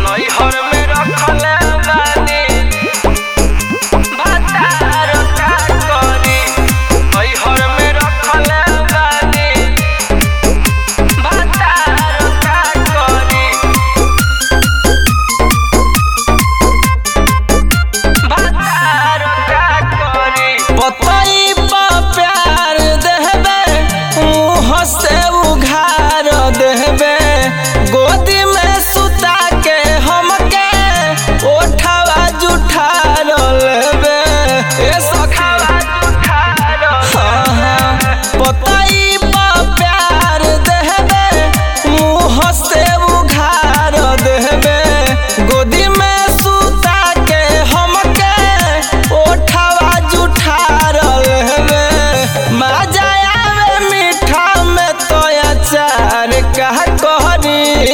नैहर में रखले बानी भतार का करी नैहर में रखले बानी भतार का करी भतार का करी पतई पर प्यार देहबे मुँह से उघार देहबे गोदी में सुता के हमके ओठवा जुठार लेबे ए सखा हाँ, हाँ। पतई पर प्यार देहबे मुँह से उघार देहबे गोदी में सुता के हमके ओठवा जुठार लेबे मजा आवे मीठा में तो अचार कह कहनी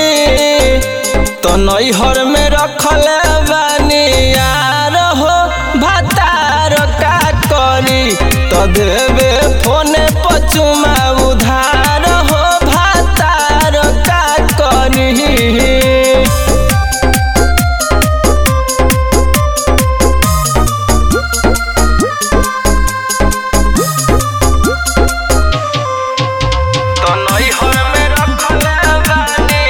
तो नैहर में रखले बानी यार हो भतार का करी तो देवे फोने पचुमा उधार हो भतार का करी तो नैहर में रखले बानी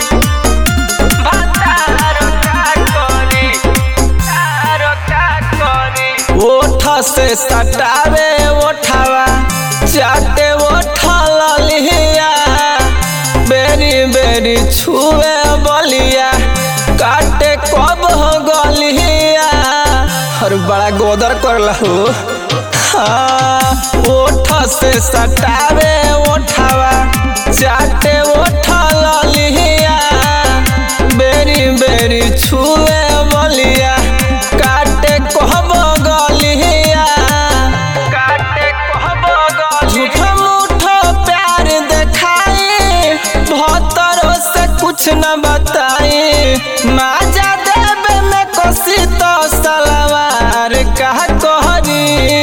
भतार का करी भतार का करी ओठ से सटावे ओठवा चाटे ओठल लिया बेरी बेरी छुए बलिया काटे कब हो गलिया हर बड़ा गोदर करला हो हाँ, ओठ से सटावे ओठवा चाटे ओठल लिया बेरी बेरी छुए बलिया काटे कहब गलिया काटे कहब झूठ मूठ प्यार देखाई भतरो से कुछ न बताई माजा देवे में कोसी तो सलवार कह कहरी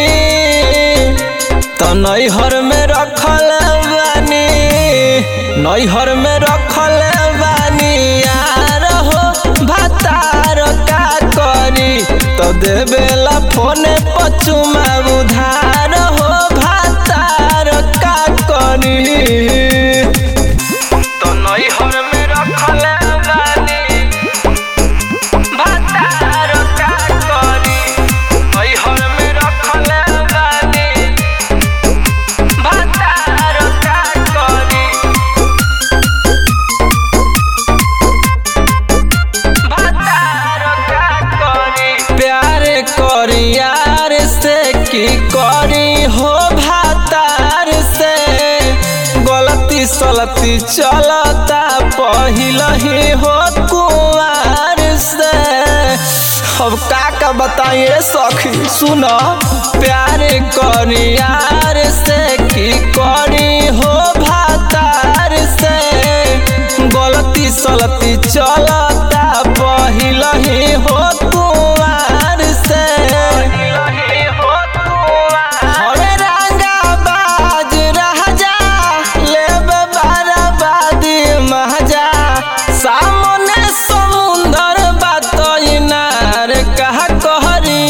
तो नैहर में रखल बानी नैहर में रखल बानी यार हो भतार का करी तो देवेला फोने पचुमा उधार हो भतार का करी तो नैहर में रखल बानी भतार का करी नैहर में रखल बानी भतार का करी भतार का करी प्यार करी यार से की करी हो भतार से गलती सलती चलता पहिल ही हो कुआर से अब का का बताइए सखी सुनो प्यार करी यार से की करी हो भतार से गलती सलती चलता पहिल ही हो कुआर से हरे रंगा बाज राजा लेबे बराबादी महजा सामने समुंदर बात इनार कह कहरी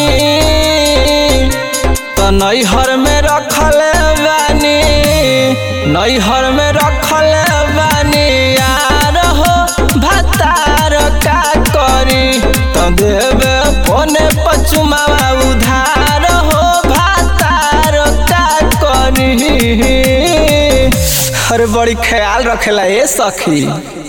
तो नैहर में रखल बानी नैहर में रखल बानी यार हो भतार का करी तो देवे फोने पचुमावा उधार हो भतार का करी हर बड़ी ख्याल रखेला ए सखी